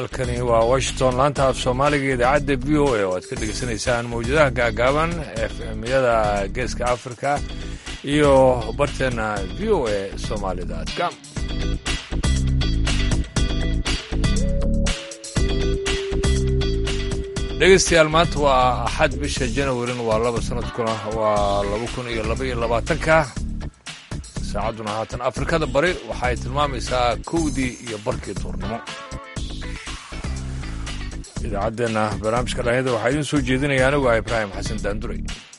halkani waa washington laanta af soomaaliga idaacadda v o a oo aad ka dhegaysanaysaan mawjadaha gaagaaban efmyada geeska africa iyo barteena v o a somaali.com dhegaystayaal maanta waa axad bisha janawarin waa laba sanadkuna waa laba kun iyo laba iyo labaatanka saacadduna haatan afrikada bari waxay tilmaamaysaa kowdii iyo barkii duurnimo idaacaddeenna barnaamijka dhalinyada waxaa idiin soo jeedinaya anigu ah ibraahim xasan daanduray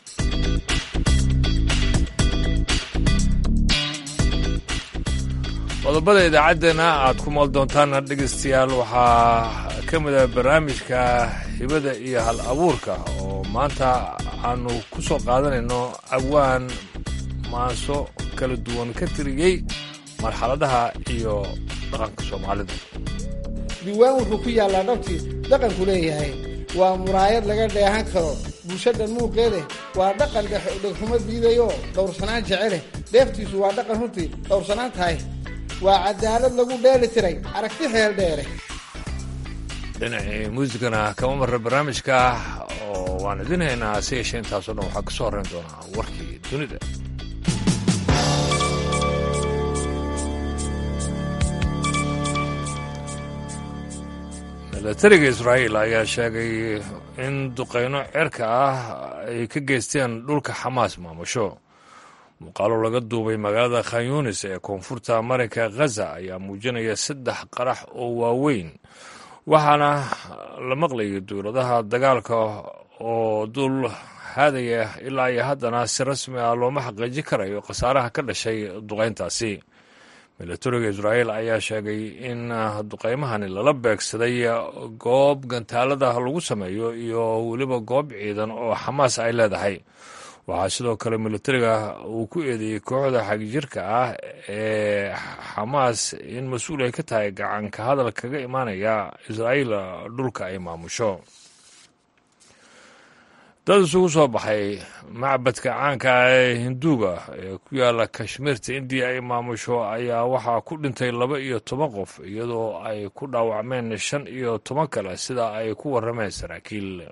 qodobada idaacaddeenna aad ku maal doontaana dhegaystayaal waxaa ka mid ah barnaamijka hibada iyo hal abuurka oo maanta aanu ku soo qaadanayno awaan maaso kala duwan ka tiriyey marxaladaha iyo dhaqanka soomaalida diiwaan wuxuu ku yaallaa dhabtii dhaqanku leeyahay waa muraayad laga dheehan karo bulshadhan muuqeedeh waa dhaqan dhegxumo diidayoo dhowrsanaan jeceleh dheeftiisu waa dhaqan runtii dhowrsanaan tahay waa cadaalad lagu dheeli tiray aragti xeel dheere dhinacii muusikana kama marra barnaamijka oo waan idin haynaa si yeeshee intaasoo dhan waxaa ka soo horrayn doonaa warkii dunida milatariga israa'iil ayaa sheegay in duqayno cerka ah ay ka geysteen dhulka xamaas maamusho muuqaalo laga duubay magaalada khanyunis ee koonfurta marinka khaza ayaa muujinaya saddex qarax oo waaweyn waxaana la maqlayay dowladaha dagaalka oo dul haadaya ilaa iyo haddana si rasmi ah looma xaqiijin karayo khasaaraha ka dhashay duqayntaasi milatariga israa'iil ayaa sheegay in duqaymahani lala beegsaday goob gantaalada lagu sameeyo iyo weliba goob ciidan oo xamaas ay leedahay waxaa sidoo kale milatariga uu ku eedeeyey kooxda xagjirka ah ee xamaas in mas-uul ay ka tahay gacanka hadal kaga imaanaya israa'iil dhulka ay maamusho dad isugu soo baxay macbadka caanka ah ee hinduuga ee ku yaala kashmiirta indiya ay maamusho ayaa waxaa ku dhintay laba iyo toban qof iyadoo ay ku dhaawacmeen shan iyo toban kale sida ay ku warrameen saraakiil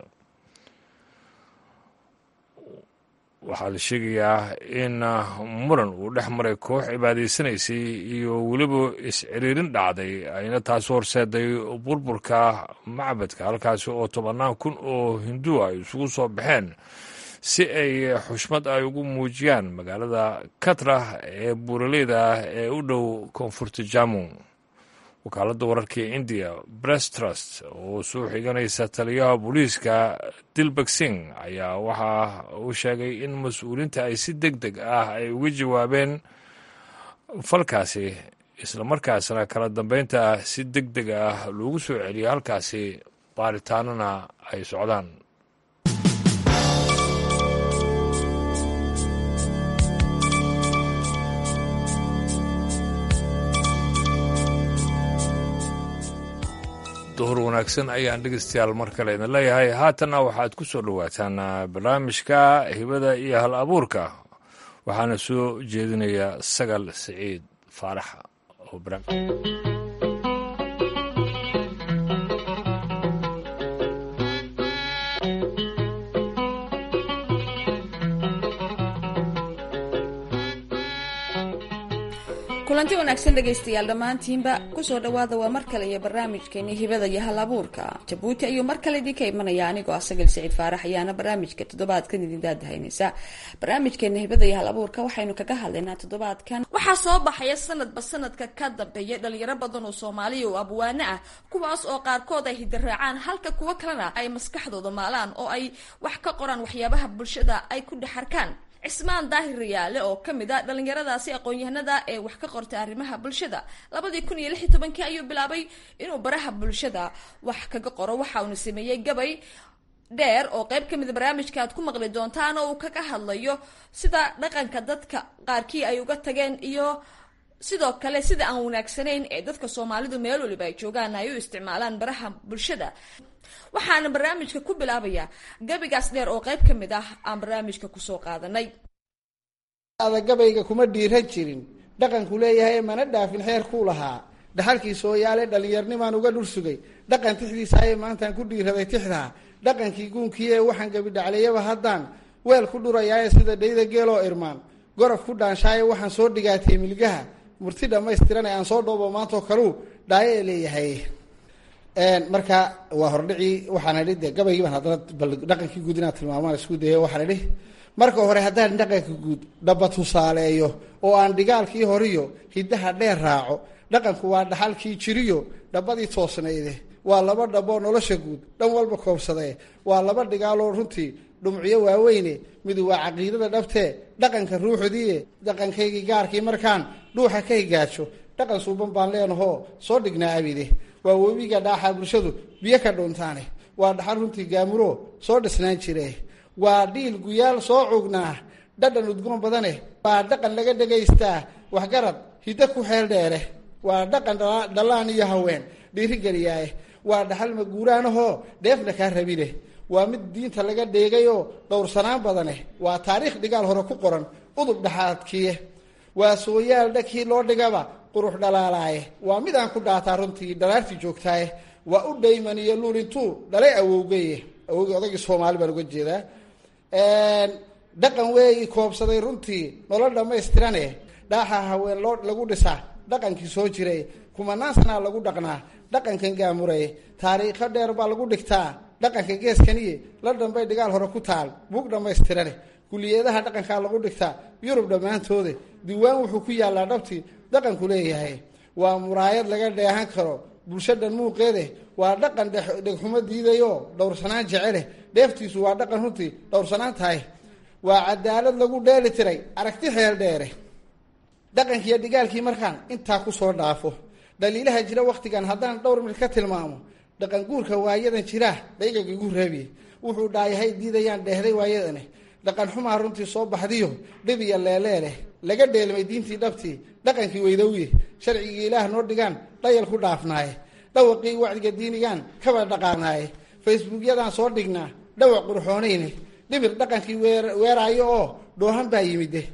waxaa la sheegayaa in muran uu dhex maray koox cibaadaysanaysay iyo weliba is-ciriirin dhacday ayna taasi horseeday burburka macbadka halkaasi oo tobannaan kun oo hindu ay isugu soo baxeen si ay xushmad ay ugu muujiyaan magaalada katra ee buuraleyda ee u dhow koonfurta jamu wakaaladda wararka ee indiya brest trust oo soo xiganaysa taliyaha booliiska dilbak sing ayaa waxa uu sheegay in mas-uuliinta ay si deg deg ah ay uga jawaabeen falkaasi islamarkaasna kala dambeynta si deg deg ah loogu soo celiyay halkaasi baaritaanana ay socdaan duhur wanaagsan ayaan dhegeystayaal mar kale idin leeyahay haatanna waxaad ku soo dhowaataan barnaamijka hibada iyo hal abuurka waxaana soo jeedinaya sagal siciid faarax oo kulanti wanaagsan dhegaystayaal dhammaantiinba kusoo dhowaada waa mar kale iyo barnaamijkeeni hibada iyo hal abuurka jabuuti ayuu mar kale idinka imanaya anigoo ah sagal siciid faarax ayaana barnaamijka toddobaadkan idin daadahaynaysa barnaamijkeena hibada iyo hal abuurka waxaynu kaga hadlaynaa toddobaadkan waxaa soo baxaya sanadba sanadka ka dambeeya dhalinyaro badan oo soomaaliya oo abwaano ah kuwaas oo qaarkood ay hidaraacaan halka kuwo kalena ay maskaxdooda maalaan oo ay wax ka qoraan waxyaabaha bulshada ay ku dhex arkaan cismaan daahir riyaale oo ka mid a dhalinyaradaasi aqoon-yahanada ee wax ka qortay arrimaha bulshada labadii kun iyo lix iyo tobankii ayuu bilaabay inuu baraha bulshada wax kaga qoro waxa uuna sameeyey gabay dheer oo qeyb ka mida barnaamijka aad ku maqli doontaan oo uu kaga hadlayo sida dhaqanka dadka qaarkii ay uga tageen iyo sidoo kale sida aan wanaagsanayn ee dadka soomaalidu meel waliba ay joogaan ay u isticmaalaan baraha bulshada waxaana barnaamijka ku bilaabayaa gabigaas dheer oo qayb ka mid ah aan barnaamijka kusoo qaadanay ada gabayga kuma dhiiran jirin dhaqanku leeyahay mana dhaafin xeer kuu lahaa dhaxalkii sooyaale dhallinyarnimaan uga dhul sugay dhaqan tixdiisaaye maantaan ku dhiiraday tixdaa dhaqankii guunkii ee waxaan gabidhacliyaba haddaan weel ku dhurayaaye sida dhayda geeloo irmaan gorof ku dhaanshaaye waxaan soo dhigaatay milgaha murti dhammaystiran ee aan soo dhoobo maantoo kaluu dhaayo ee leeyahay marka waa hordhicii waxaan idhi de gabaygii baan haddana bal dhaqankii guud inaan tilmaamaan isku daya waxaan idhi marka hore haddaan dhaqanka guud dhaba tusaaleeyo oo aan dhigaalkii horiyo hiddaha dheer raaco dhaqanku waa dhaxalkii jiriyo dhabadii toosnayde waa laba dhaboo nolosha guud dhan walba koobsadee waa laba dhigaaloo runtii dhumciyo waaweyne midu waa caqiidada dhabtee dhaqanka ruuxdiie dhaqankaygii gaarkii markaan dhuuxa ka higaajo dhaqan suuban baan leenahoo soo dhignaa abide waa webiga dhaaxa bulshadu biyo ka dhuuntaane waa dhaxal runtii gaamuro soo dhisnaan jire waa dhiil guyaal soo cugnaa dhadhan udgoon badane waa dhaqan laga dhegaystaa waxgarad hiddo ku xeel dheere waa dhaqan dhallaan iyo haween dhiirigeliyaaye waa dhaxal maguuraanahoo dheefna kaa rabine waa mid diinta laga dheegayoo dhowrsanaan badane waa taariikh dhigaal hore ku qoran udub dhaxaadkiye waa sooyaal dhakii loo dhigaba qurux dhalaalaaye waa mid aan ku dhaataa runtii dhalaartii joogtaaye waa u dhayman iyo luulintuu dhalay awowgeye awowgii odaygii soomaali baan uga jeedaa dhaqan weeyi koobsaday runtii nolol dhammaystirane dhaaxa haween loo lagu dhisaa dhaqankii soo jiray kumanaan sanaa lagu dhaqnaa dhaqankan gaamurey taariikho dheer baa lagu dhigtaa dhaqanka geeskaniye la dhambay dhigaal hore ku taal buug dhammaystirane kuliyadaha dhaqankaa lagu dhigtaa yurub dhammaantooda diiwaan wuxuu ku yaallaa dhabtii dhaqanku leeyahay waa muraayad laga dheehan karo bulshadan muuqeede waa dhaqan dhegxumo diidayoo dhowrsanaan jecele dheeftiisu waa dhaqan runtii dhowrsanaan tahay waa cadaalad lagu dheeli tiray aragti xeel dheere dhaqankiiyo dhigaalkii markaan intaa kusoo dhaafo dhaliilaha jira wakhtigan haddaan dhowr mid ka tilmaamo dhaqan guurka waayadan jiraa dhaygaga igu raabiye wuxuu dhaayahay diidayaan dheehday waayadane dhaqan xumaa runtii soo baxdiyo dhib iyo leeleeleh laga dheelmay diintii dhabtii dhaqankii weydowye sharcigii ilaah noo dhigaan dhayal ku dhaafnaaye dhawaqii wacdiga diinigaan kaba dhaqaanaaye facebookyadaan soo dhignaa dhawaq qurxoonayne dhibir dhaqankii weeraayo oo dhoohan baa yimide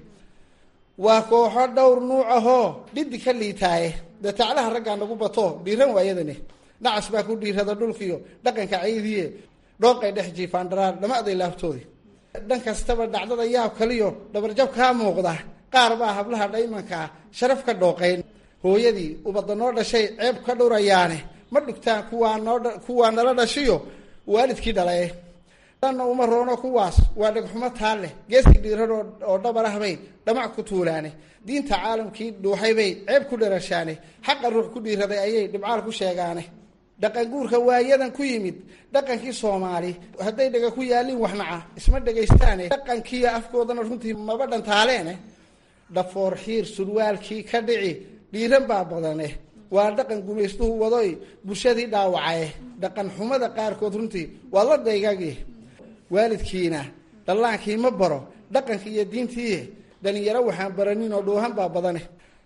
waa kooxo dhowr nuuc ahoo dhidi ka liitaaye dee taclaha raggaa nagu bato dhiiran waayadane nacas baa ku dhiirada dhulkiyo dhaqanka caydiye dhooqay dhex jiifaan dharaar dhamaaday laabtoodi dhan kastaba dhacdada yaab kaliyo dhabarjab kaa muuqda qaar baa hablaha dhaymankaa sharaf ka dhooqayn hooyadii ubadda noo dhashay ceeb ka dhurayaane ma dhigtaan kuwaa noo kuwaa nala dhashiyo waalidkii dhalaye dhanna uma roono kuwaas waa dhegxumo taal leh geeski dhiiran oo dhabarahbay dhamac ku tuulaane diinta caalamkii dhuuxaybay ceeb ku dharashaane xaqa ruux ku dhiiraday ayay dhibcaal ku sheegaane dhaqan guurka waayadan ku yimid dhaqankii soomaali hadday dhega ku yaalin waxnaca isma dhegaystaane dhaqankiiyo afkoodana runtii maba dhantaaleen dhafoor xiir surwaalkii ka dhici dhiiran baa badane waa dhaqan gumaystuhu wadoy bulshadii dhaawacaye dhaqan xumada qaarkood runtii waa la daygagi waalidkiina dhallaankii ma baro dhaqankii iyo diintii dhalinyaro waxaan baranin oo dhoohan baa badane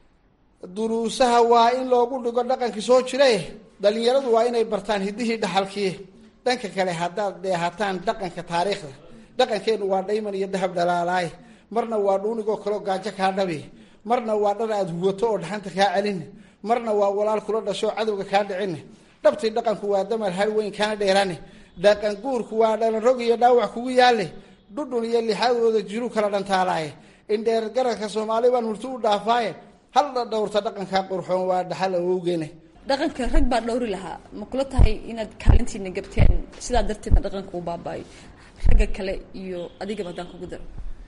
duruusaha waa in loogu dhigo dhaqankii soo jiray dhalinyaradu waa inay bartaan hiddihii dhaxalkii dhanka kale haddaad dheehataan dhaqanka taariikhda dhaqankeennu waa dhayman iyo dahab dhalaalaay marna waa dhuunigoo kaleo gaajo kaa dhabi marna waa dhar aada huwato oo dhaxanta kaa celin marna waa walaal kula dhasho cadowga kaa dhicin dhabtii dhaqanku waa damar har weyn kaana dheerane dhaqan guurku waa dhalan rog iyo dhaawac kugu yaale dhudhun iyo lixaadooda jiru kala dhantaalaaye indheer garadka soomaali baan murti u dhaafaaye hal dhowrta dhaqankaa qurxoon waa dhaxal awowgeene dhaqanka rag baa dhowri lahaa ma kula tahay inaad kaalintiina gabteen sidaa darteedna dhaqanka u baabaayo ragga kale iyo adigaba haddaan kugu daro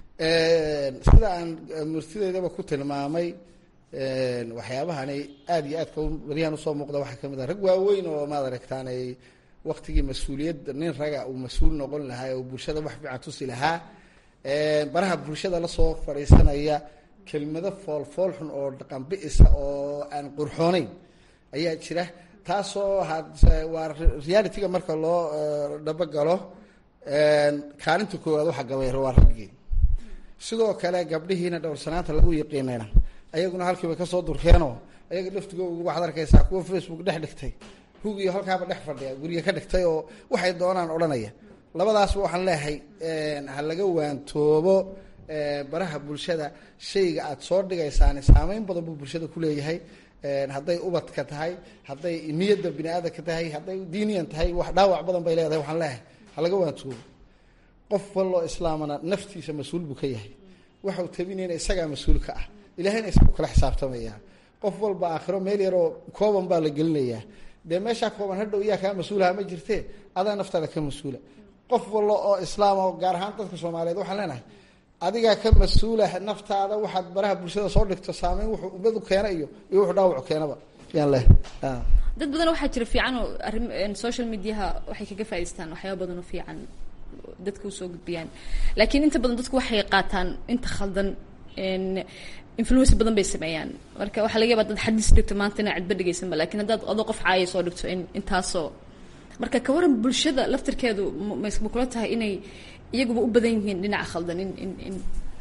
sida aan murtideydaba ku tilmaamay waxyaabahani aada iyo aadka baryahan usoo muuqda waxaa kamid ah rag waaweyn oo maad aragtaan ay waktigii mas-uuliyadda nin raga uu mas-uul noqon lahaa oo bulshada wax fiican tusi lahaa baraha bulshada lasoo fadhiisanaya kelmado fool fool xun oo dhaqan bi-isa oo aan qurxooneyn ayaa jira taasoo waa realityga marka loo dhabagalo kaalinta koowaad waxa gabayr waa raggii sidoo kale gabdhihiina dhowrsanaanta lagu yiqiinayna ayaguna halkiiba kasoo durkeenoo ayaga laftigooga waxaad arkaysaa kuwa facebook dhex dhigtay hugiyo halkaaba dhex fadhiya guriga ka dhigtay oo waxay doonaan odhanaya labadaasba waxaan leeyahay ha laga waantoobo baraha bulshada shayga aada soo dhigaysaan saameyn badan buu bulshada kuleeyahay hadday ubadka tahay hadday niyadda bini aadamka tahay hadday diiniyan tahay wax dhaawac badan bay leedahay waxaan leeyahay halaga waantoobo qof walloo islaamana naftiisa mas-uul buu ka yahay waxau tabinayna isagaa mas-uul ka ah ilahayna isagu kala xisaabtamaya qof walba aakhiro meel yaroo kooban baa la gelinayaa dee meeshaa kooban hadhow iyaa kaa mas-uulaha ma jirte adaa naftaada ka mas-uula qof wallo oo islaam oo gaar ahaan dadka soomaaliyeed waxaan leenahay adigaa ka mas-uula naftaada waxaad baraha bulshada soo dhigto saameyn wuxuu ummadu keena iyo iyo wuxuu dhaawacu keenaba yaan leh dad badan waxaa jira fiican oo arrim social mediaha waxay kaga faa'idaystaan waxyaaba badan oo fiican dadka usoo gudbiyaan laakiin inta badan dadku waxay qaataan inta khaldan influence badan bay sameeyaan marka waxaa laga yabaa dad xadiis dhigto maanta inaa cidba dhegeysanba lakin haddaad adoo qof caaya soo dhigto in intaasoo marka ka waran bulshada laftirkeedu ma kula tahay inay iyaguba u badan yihiin dhinaca khaldan in in in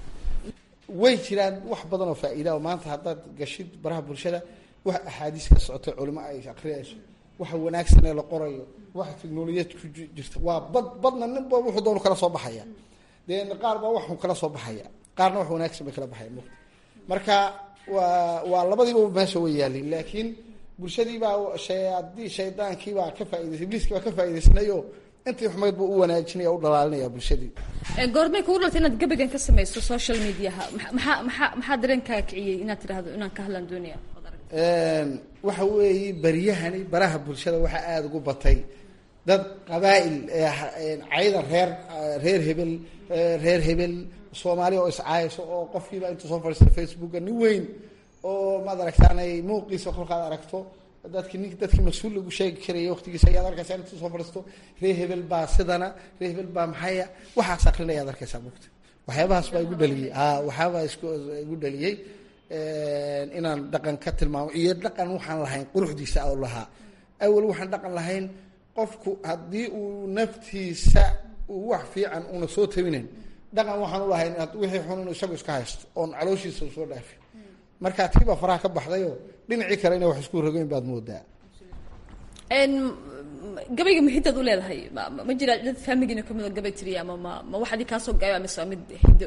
way jiraan wax badan oo faa'iida oo maanta haddaad gashid baraha bulshada wax axaadiis ka socotay culimo ay akriyayso waxa wanaagsan ee la qorayo waxa technolojiyad ku jirta waa bad badna ninba wuxuu doonu kala soo baxaya dee qaar baa waxu kala soo baxaya qaarna wax wanaagsan bay kala baxaya marka waa waa labadiiba meesha way yaalin laakiin bulshadiibaa haddii shaydaankiibaa ka faaidaysa ibliiskii baa ka faa'idaysanayo intii xumayd buu u wanaajinaya u dhalaalinaya bulshadii goormay kugu dhaltay inaad gabagan ka samayso social mediaha maxaa maxaa maxaa dareenkaa kiciyey inaad tidhahdo inaan ka hadlaan doonaya waxa weeye baryahani baraha bulshada waxaa aada ugu batay dad qabaa'il cayda reer reer hebel reer hebel soomaali oo iscaayso oo qofkiiba intuu soo fadhiista facebooka nin weyn oo maad aragtaanay muuqiisa kolkaad aragto dadki nink dadkii mas-uul lagu sheegi karaya waqtigiisa ayaad arkaysaa intuu soo fadhiisto reer hebel baa sidana reer hebel baa maxaya waxaas akrinaya ad arkaysaa mugta waxyaabahaas baa igu dhaliyey a waxyaabaa isku igu dhaliyey inaan dhaqan ka tilmaamo iyo dhaqan waxaan lahayn quruxdiisa oo lahaa awal waxaan dhaqan lahayn qofku haddii uu naftiisa uu wax fiican una soo tabinayn dhaqan waxaan u lahayn wixii xun inu isagu iska haysto oon calooshiisa usoo dhaafin marka tiibaa faraha ka baxdayoo dhinacii kale inay wax isku rogeyn baad moodaa gabayga muhidaad u leedahay ma ma jira dad faamigina kamid oo gabay tiriya ama ma ma wax adii kaasoo gayo mise waa mid hiddo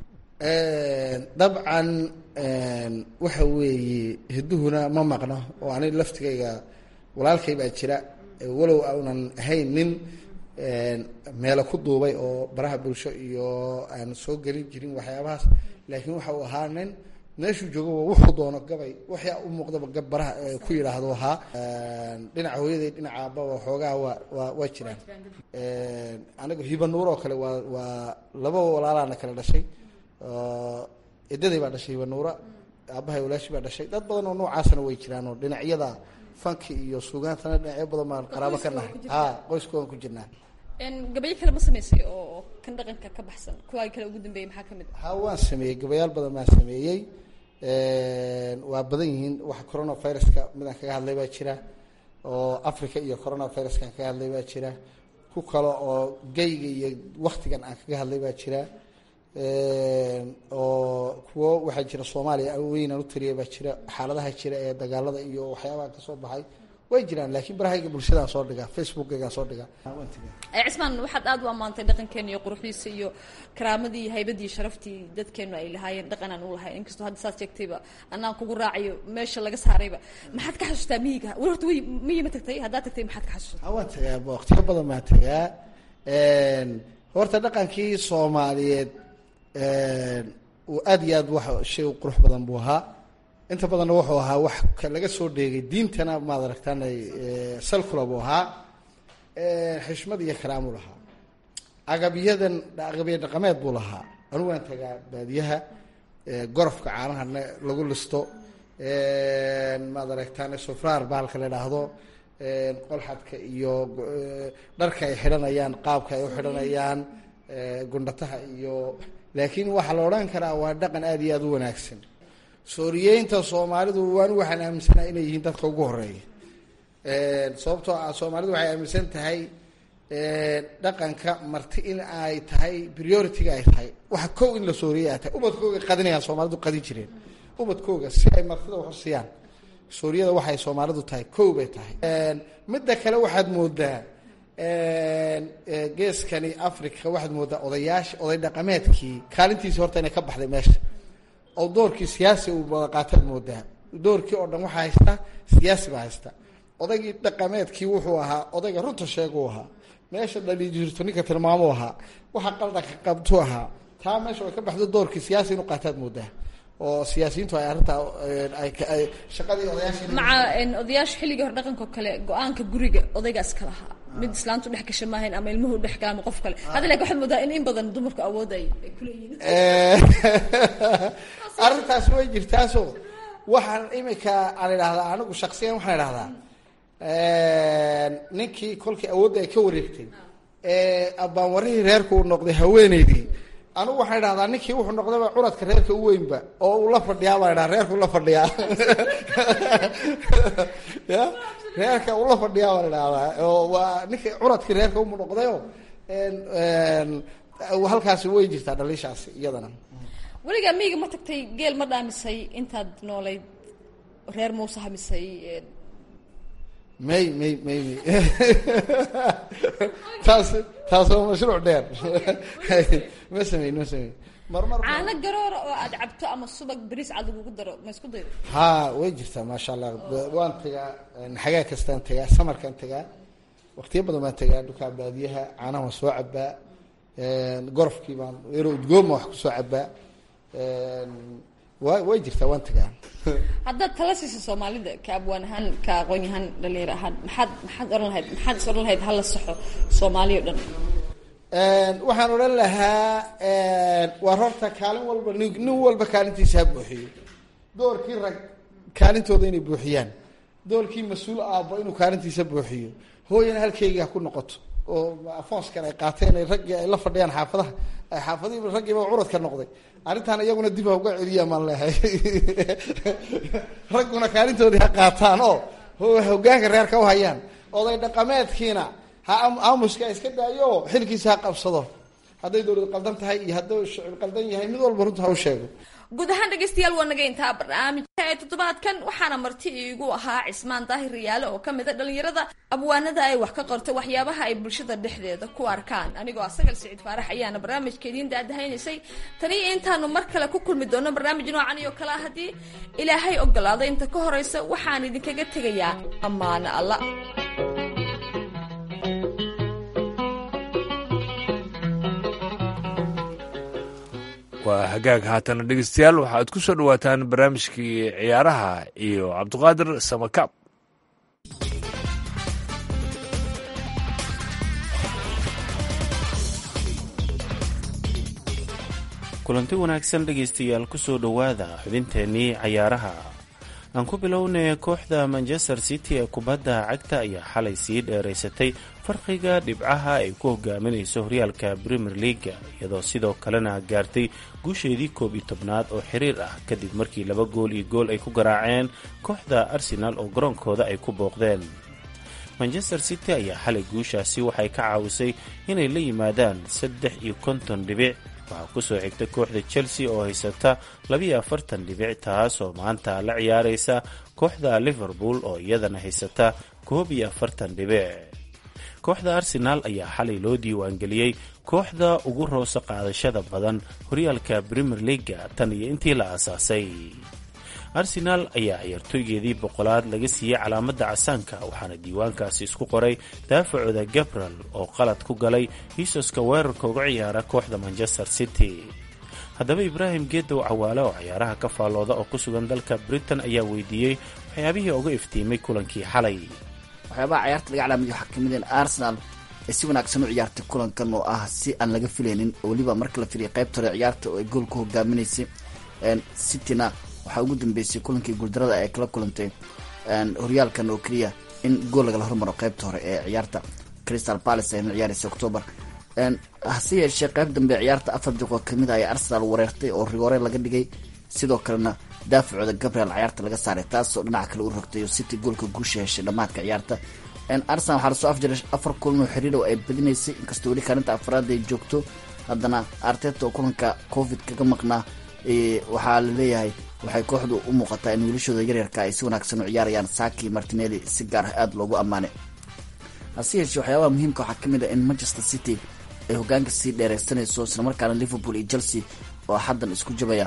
dabcan waxa weeye hiduhuna ma maqno oo ani laftigayga walaalkay baa jira walow aunan ahayn nin meelo ku duubay oo baraha bulsho iyo aan soo gelin jirin waxyaabahaas laakiin waxa uu ahaa nin meeshuu joogaba wuxuu doono gabay waxyaa u muuqdaba gab baraha ku yidhaahdo ahaa dhinaca hooyaday dhinaca aababa xoogaha waa waa waa jiraan aniga hibanuur oo kale waa waa laba walaalaana kala dhashay edaday baa dhashay hibanuura aabahay walaashi baa dhashay dad badan oo noocaasna way jiraan oo dhinacyada fanki iyo sugaantana dhinacyo badan baan qaraabo ka nahay ha qoyskoodan ku jirnaa gabayo kale ma samaysay oo kan dhaqanka ka baxsan kuwaa kale ugu dambeeyay maxaa kamid ha waan sameeyey gabayaal badan baan sameeyey waa badan yihiin waxa coronaviruska midaan kaga hadlay baa jira oo africa iyo coronaviruskaan kaga hadlay baa jira ku kale oo gayga iyo waktigan aan kaga hadlay baa jira oo kuwo waxaa jira soomaaliya weynaan u taliya baa jira xaaladaha jira ee dagaalada iyo waxyaabaha kasoo baxay way jiraan laakiin barahayga bulshadaan soo dhigaa facebookaygaan soo dhigaa cismaan waxaad aada u ammaantay dhaqankeena iyo quruxdiisa iyo karaamadii iyo haybadii iyo sharaftii dadkeenu ay lahaayeen dhaqan aan u lahayn inkastoo hadda saas sheegtayba anaan kugu raacayo meesha laga saarayba maxaad ka xasuustaa miyiga weli horta wy miyi ma tagtay haddaad tagtay maxaad ka xasuustaa waan tagaa waqtiyo badan baan tagaa horta dhaqankii soomaaliyeed uu aada iyo aad wax shay u qurux badan buu ahaa inta badanna wuxuu ahaa wax laga soo dheegay diintana maad aragtaan salkula buu ahaa xishmad iyo karaamuu lahaa agabyadan agabya dhaqameed buu lahaa anigu waan tagaa baadiyaha gorofka caanahana lagu listo maad aragtaan sufraar bahalka la idhaahdo qolxadka iyo dharka ay xidhanayaan qaabka ay u xidhanayaan gundhataha iyo laakiin waxaa la odhan karaa waa dhaqan aada iyo aada u wanaagsan sooriyeynta soomaalidu waan waxaan aaminsana inay yihiin dadka ugu horeeya sababtoo ah soomaalidu waxay aaminsan tahay dhaqanka marti in ay tahay priority-ga ay tahay waxa kow in la sooriyey ay tahay ubadkooga qadinayaan soomaalidu qadin jireen ubadkooga si ay martida waxusiyaan sooriyada waxay soomaalidu tahay kow bay tahay midda kale waxaad moodaa geeskani africa waxaad moodaa odayaasha oday dhaqameedkii kaalintiisi horta inay ka baxday meesha oo doorkii siyaasi uu wada qaataad moodaa doorkii oo dhan waxaa haysta siyaasi baa haysta odaygii dhaqameedkii wuxuu ahaa odayga runta sheeguu ahaa meesha dhali jirto ninka tilmaamuu ahaa waxa qaldanka qabtuu ahaa taa meesha way ka baxdo doorkii siyaasi inuu qaataad moodaa oo siyaasiyiintu ay arrintaa ay shaqadii odayaashii maca odayaasha xilligii hore dhaqanka oo kale go-aanka guriga odaygaas ka lahaa mid islaantu dhex gasha maahayn ama ilmuhu dhex gala ama qof kale hadda lakin waxaad moodaa in in badan dumarku awood ay ay kuleeyihiin arrintaas way jirtaaso waxaan imika aan idhahdaa anigu shaksiyan waxaan idhahdaa ninkii kolkii awoodda ay ka wareegtay ee abbaanwarihii reerka uu noqday haweeneydii anigu waxaan idhahdaa ninkii wuxuu noqdayba curadka reerka u weynba oo uu la fadhiyaa baan idhaha reerka ula fadhiyaa ya reerka ula fadhiyaa baan idhahdaa oo waa ninkii curadkii reerka umu noqdayo halkaasi way jirtaa dhaliishaasi iyadana weligaa miyiga ma tagtay geel ma dhaamisay intaad noolayd reer muuse hamisay may may may may taas taas waa mashruuc dheer ma sameyn ma sameyn marmar caano garoora oo aad cabto ama subag beriis cad lagugu daro ma isku daydo ha way jirtaa maasha allah waan tagaa xagaa kastaan tagaa samarkaan tagaa waqtiyo badan baan tagaa dhulkaa baadiyaha caanaha waan soo cabaa gorofkii baan yaro udgooma wax kusoo cabaa wa way jirtaa waan tagaa haddaad tala siisa soomaalida ka abwaan ahaan ka aqoon yahaan dhalinyar ahaan maxaad maxaad ohan lahayd maxaad is odhan lahayd hala saxo soomaaliya o dhan waxaan odhan lahaa waar horta kaalin walba nin nin walba kaalintiisa ha buuxiyo doorkii rag kaalintooda inay buuxiyaan doorkii mas-uul aabbo inuu kaalintiisa buuxiyo hooyana halkeyga ha ku noqoto oo afoonskan ay qaateen ay raggii ay la fadhiyaan xaafadaha ay xaafadihiiba raggiiba curadka noqday arrintaan iyaguna dib ha uga celiyaa maan leehay ragguna kaalintoodii ha qaataan oo hogaanka reerka u hayaan oday dhaqameedkiina ha aamuska iska daayo oo xilkiisa ha qabsado hadday dowlad qaldan tahay iyo hadduu shicib qaldan yahay mid walba runta ha u sheego guud ahaan dhegeystayaal waa naga intaa barnaamijka ee toddobaadkan waxaana marti iigu ahaa cismaan daahir riyaale oo ka mid a dhalinyarada abwaanada ay wax ka qorta waxyaabaha ay bulshada dhexdeeda ku arkaan anigoo asagal siciid faarax ayaana barnaamijka idiin daadahaynaysay taniyo intaanu mar kale ku kulmi doono barnaamij noocan iyo kale ah haddii ilaahay ogolaado inta ka horeysa waxaan idinkaga tegayaa ammaano alla waa hagaag haatana dhegeystayaal waxaad ku soo dhowaataan barnaamijkii ciyaaraha iyo cabdiqaadir samakaab kulanti wanaagsan dhegaystayaal kusoo dhowaada xubinteennii cayaaraha aan ku bilownay kooxda manchester city ee kubadda cagta ayaa xalay sii dheeraysatay farqiga dhibcaha ay ku hogaaminayso horyaalka premier leaga iyadoo sidoo kalena gaartay guusheedii koob iyo tobnaad oo xiriir ah kadib markii laba gool iyo gool ay ku garaaceen kooxda arsenal oo garoonkooda ay ku booqdeen manchester city ayaa xalay guushaasi waxay ka caawisay inay la yimaadaan saddex iyo konton dhibic waxaa kusoo xigta kooxda chelsea oo haysata labiyo afartan dhibic taasoo maanta la ciyaaraysa kooxda liverpool oo iyadana haysata koob iyo afartan dhibic kooxda arsenaal ayaa xalay loo diiwaangeliyey kooxda ugu roosa qaadashada badan horyaalka premier leaga tan iyo intii la aasaasay arsenaal ayaa ciyaartooygeedii boqolaad laga siiyey calaamadda casaanka waxaana diiwaankaasi isku qoray daafacooda gabriel oo qalad ku galay hiisoska weerarka uga ciyaara kooxda manchester city haddaba ibraahim geedow cawaale oo ciyaaraha ka faallooda oo ku sugan dalka britain ayaa weydiiyey waxyaabihii uga iftiimay kulankii xalay waxyaabaha ciyaarta laga calaamadiyo waxaa kamid in arsenal ay si wanaagsan u ciyaartay kulankan oo ah si aan laga filaynin oo weliba marka la filiyay qaybta hore ciyaarta oo ay gool ku hogaaminaysay cityna waxaa ugu dambeysay kulankii guuldarada ay kala kulantay horyaalkan oo keliya in gool lagala hormaro qaybta hore ee ciyaarta crystal palace ayna ciyaaraysa octoober hase yeeshee qayb dambe ciyaarta afar diqoo kamid a ay arsenal wareertay oo rigoore laga dhigay sidoo kalena daafacooda gabriel ciyaarta laga saaray taasoo dhinaca kale u rogtay oo city goolka guusha heshay dhammaadka ciyaarta arsenal waxaa lasoo afjaray afar kulan oo xiriir oo ay badinaysay inkastoo weli kaalinta afraad ay joogto haddana arteta oo kulanka covid kaga maqnaa waxaa la leeyahay waxay kooxdu u muuqataa in wiilashooda yaryarka ay si wanaagsan u ciyaarayaan saki martinelli si gaar ah aada loogu ammaanay hase yeeshee waxyaabaha muhiimka waxaa kamid ah in manchester city ay hogaanka sii dheereysanayso islamarkaana liverpool iyo chelsea oo xaddan isku jabaya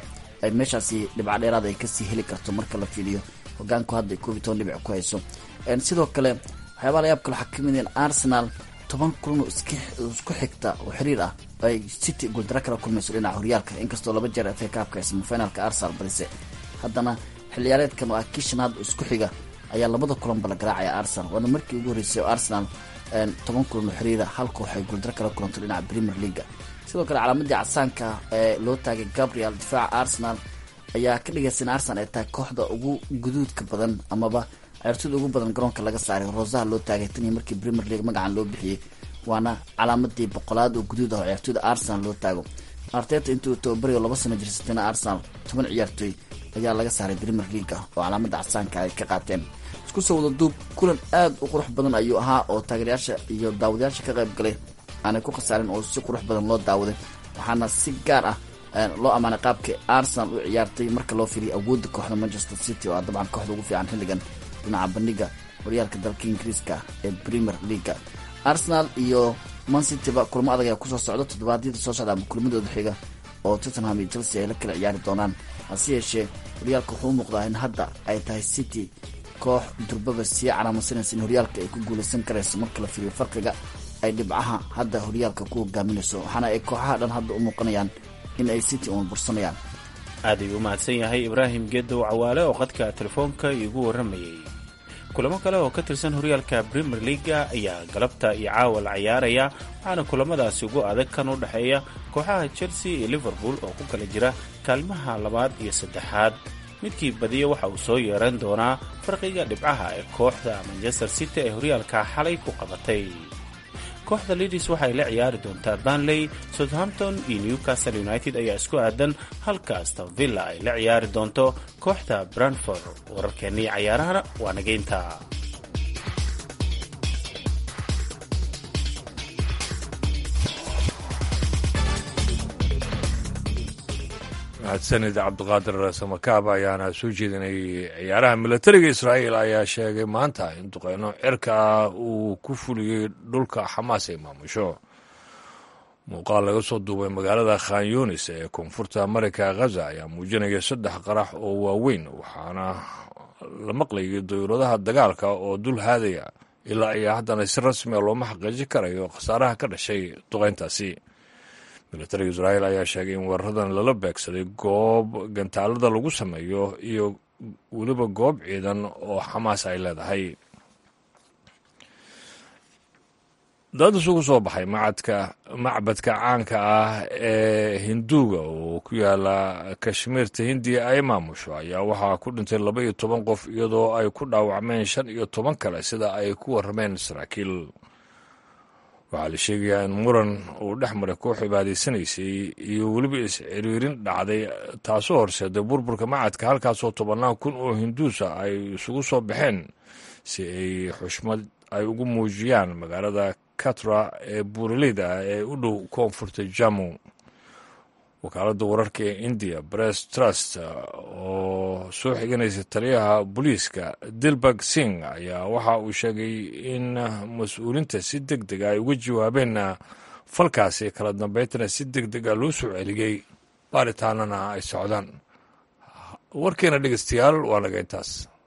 ay meeshaasi dhibca dheeraad ay kasii heli karto marka la fiiriyo hogaanku hadda koob iyo toban dhibic ku hayso sidoo kale waxyaabaha layaab kale waxaa kamid in arsenal toban kulanoo isku xigta oo xiriir ah ay city guuldaro kala kulmayso dhinaca horyaalka inkastoo laba jeer fa kaabka ay semifinalka arsenal balise haddana xilciyaareedkan oo ah kii shanaad oo isku xiga ayaa labada kulanba la garaacaya arsenal waana markii ugu horreysay oo arsenal toban kulan oo xiriira hal koox ay guuldaro kala kulanto dhinaca premier leaga sidoo kale calaamadii casaanka ee loo taagay gabriel difaaca arsenal ayaa ka dhigaysa in arsenal ay tahay kooxda ugu guduudka badan amaba ciyaartooyda ugu badan garoonka laga saaray rosaha loo taagay tan iyo markii premier league magacan loo bixiyey waana calaamadii boqolaad oo guduud ah oo ciyaartooyda arsenal loo taago arteta intuu tababariyo laba sano jirsatayna arsenal toban ciyaartooy ayaa laga saaray premier leaga oo calaamada casaanka ay ka qaateen isku soo wada duub kulan aad u qurux badan ayuu ahaa oo taageerayaasha iyo daawadayaasha ka qayb galay aanay ku khasaarin oo si qurux badan loo daawaday waxaana si gaar ah loo ammaanay qaabka arsenal u ciyaartay marka loo fiiriyo awoodda kooxda manchester city oo ah dabcan kooxda ugu fiican xilligan dhinaca bandhiga horyaalka dalka ingiriiska ee premier leaga arsenal iyo mancityba kulamo adag ayaa kusoo socda toddobaadyada soo socda ama kulmadooda xiga oo tottenham iyo chelsea ay la kala ciyaari doonaan hase yeeshee horyaalka wuxuu u muuqdaa in hadda ay tahay city koox durbaba sii calaamadsanaysa in horyaalka ay ku guulaysan karayso marka la fiiriyo farqiga ay dhibcaha hadda horyaalka ku hogaaminayso waxaana ay kooxaha dhan hadda u muuqanayaan in ay city uun bursanayaan aad ayuu u mahadsan yahay ibraahim geedow cawaale oo qadka telefoonka iigu warramayay kulamo kale oo ka tirsan horyaalka premier leaga ayaa galabta iyo caawa la ciyaaraya waxaana kulamadaasi ugu adag kan u dhexeeya kooxaha chelsea iyo liverpool oo ku kala jira kaalmaha labaad iyo saddexaad midkii badiya waxa uu soo yeeran doonaa farqiga dhibcaha ee kooxda manchester city ee horyaalka xalay ku qabatay kooxda lidis waxay la ciyaari doontaa banley southampton iyo newcastle united ayaa isku aadan halka aston villa ay la ciyaari doonto kooxda branford wararkeennii cayaarahana waa nageynta mahadsanid cabdiqaadir samakaab ayaana soo jeedinayay ciyaaraha milatariga israa'iil ayaa sheegay maanta in duqeyno cirka ah uu ku fuliyey dhulka xamaas ay maamusho muuqaal laga soo duubay magaalada khan yunis ee koonfurta mareyka khaza ayaa muujinaya saddex qarax oo waaweyn waxaana la maqlayay dawladaha dagaalka oo dul haadaya ilaa ayaa haddana si rasmiga looma xaqiijin karayo khasaaraha ka dhashay duqeyntaasi milatariga israa'iil ayaa sheegay in weeraradan lala beegsaday goob gantaalada lagu sameeyo iyo weliba goob ciidan oo xamaas ay leedahay dad isugu soo baxay macadka macbadka caanka ah ee hinduuga oo ku yaala kashmiirta hindiya ay maamusho ayaa waxaa ku dhintay laba iyo toban qof iyadoo ay ku dhaawacmeen shan iyo toban kale sida ay ku warrameen saraakiil waxaa la sheegayaa in muran uu dhex maray koox cibaadaysanaysay iyo weliba is-ciriirin dhacday taasoo horseeday burburka macadka halkaasoo tobannaan kun oo hinduusa ay isugu soo baxeen si ay xushmad ay ugu muujiyaan magaalada katra ee buuraleyda ah ee u dhow koonfurta jamu wakaaladda wararka ee indiya bress trust oo soo xiganaysa taliyaha booliiska dilbag sing ayaa waxa uu sheegay in mas-uuliinta si deg deg ay uga jawaabeen falkaasi kala dambaytana si deg deg a loo soo celiyey baaritaanana ay socdaan warkeena dhegeystayaal waa naga intaas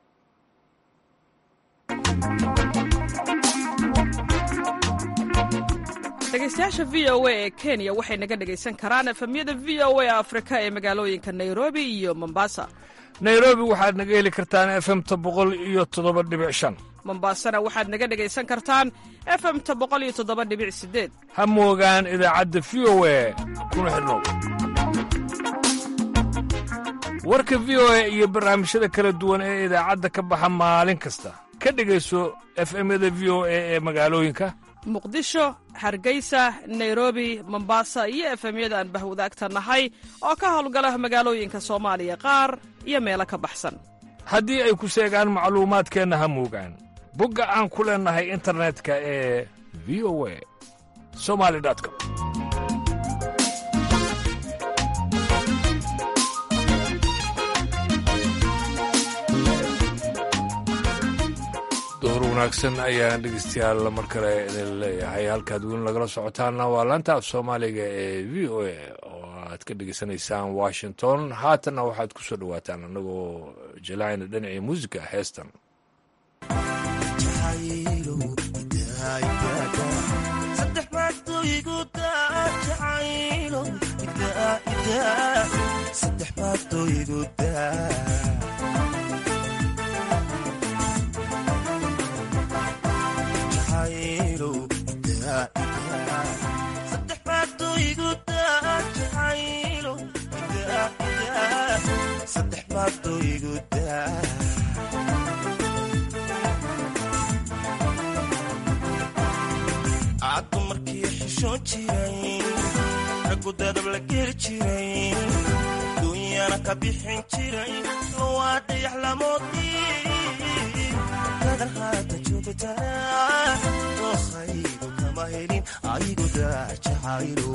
dhegeystayaasha v o a ee kenya waxay naga dhegaysan karaan efemyada v o a afrika ee magaalooyinka nairobi iyo mombasa nairobi waxaad naga heli kartaan efemta boqol iyo toddoba dhibic shan mombasana waxaad naga dhegaysan kartaan efemta boqol iyo toddoba dhibic sideed ha moogaan idaacadda v o a kuna xidhnow warka v o a iyo barnaamijyada kala duwan ee idaacadda ka baxa maalin kasta ka dhegayso efemyada v o a ee magaalooyinka muqdisho hargeysa nairobi mombasa iyo efemyada aan bahwadaagta nahay oo ka howlgala magaalooyinka soomaaliya qaar iyo meelo ka baxsan haddii ay ku seegaan macluumaadkeenna ha moogaan bogga aan ku leennahay internetka ee v o a somali com door wanaagsan ayaan dhegeystayaal mar kale idin leeyahay halkaad weli nagala socotaanna waa laanta af soomaaliga ee v o a oo aad ka dhegeysanaysaan washington haatanna waxaad ku soo dhowaataan annagoo jalaacayna dhinacii muusiga heestan caddu markii xishoon jiray raggu dadab la geli jiray duunyana ka bixin jiray lowaa dayax lamoodii dadan haata joogtaa dookhaygu kama helin aygu daajacaylo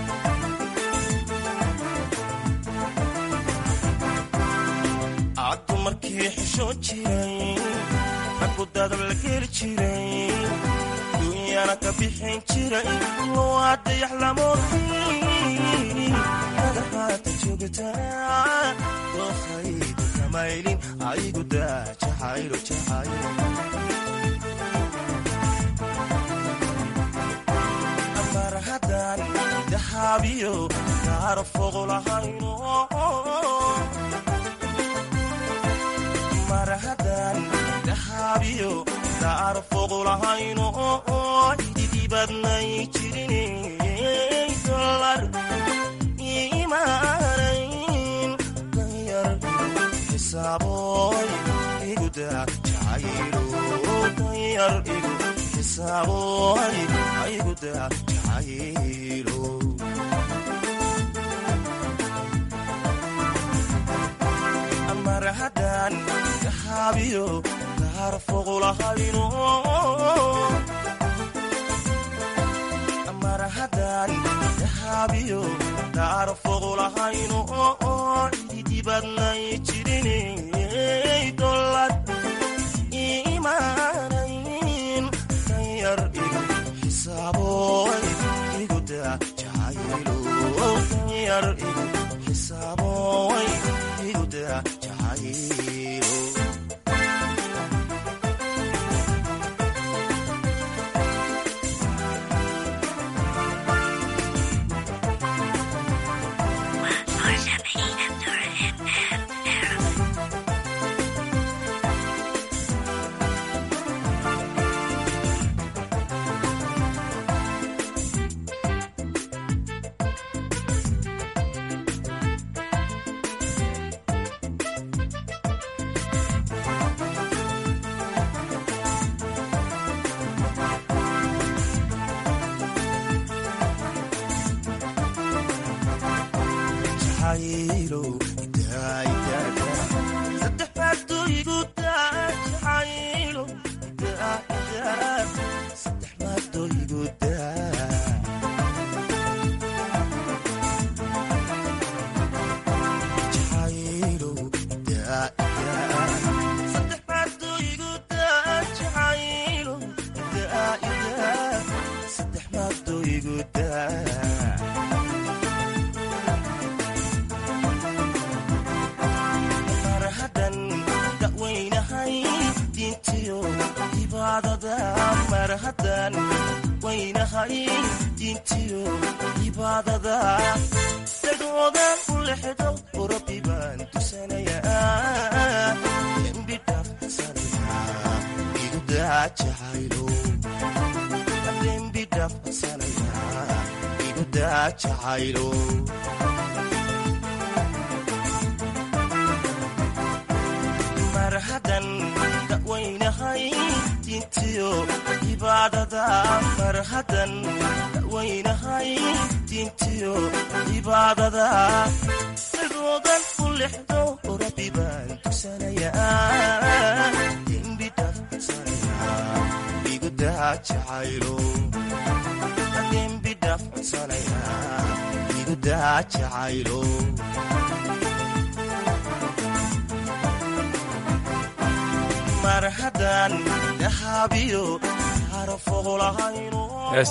caddu markii xishoon jiray raggu dadab la geli jiray duunyana ka bixin jiray lowaa dayax lamoodii dadan haata joogtaa dookhaygu kama helin aygu daajacaylo jacaylo marhadan dahaabiyo gaaro fogo lahayno marhadan dahaabiyo gaaro fogo lahayno ididibadnay jirin dolar imaanayn danyar xisaaboy iguda jacaylo danyar igu xisaaboy ayguda jacaylo marhadan dahaabiyo gaar foqulahayno marhadan dahaabiyo gaar foqulahayno ididibadnay jirinay dolad imaanayn danyar igu xisaaboy iguda jacaylo danyar igu xisaaboy iguda jacaylo marhadan daweynahay diintiyo cibaadada marhadan weynahay diintiyo cibaadada dagoodan u lexdo rabbi baan tusanayaa dembi dhaafsanaya igu daajacaylo dembi dhaafsanaya igu daajacaylo marhadan daweynahay diintiyo cibaadada marhadan daweynahay diintiyo cibaadada dagoodan u lexdo rabbi baan tusanayaa dembi dhaafsanaya igu daajacaylo dembi dhaafsanaya igu daajacaylo marhadan dahaabiyo gaaro foqolahayno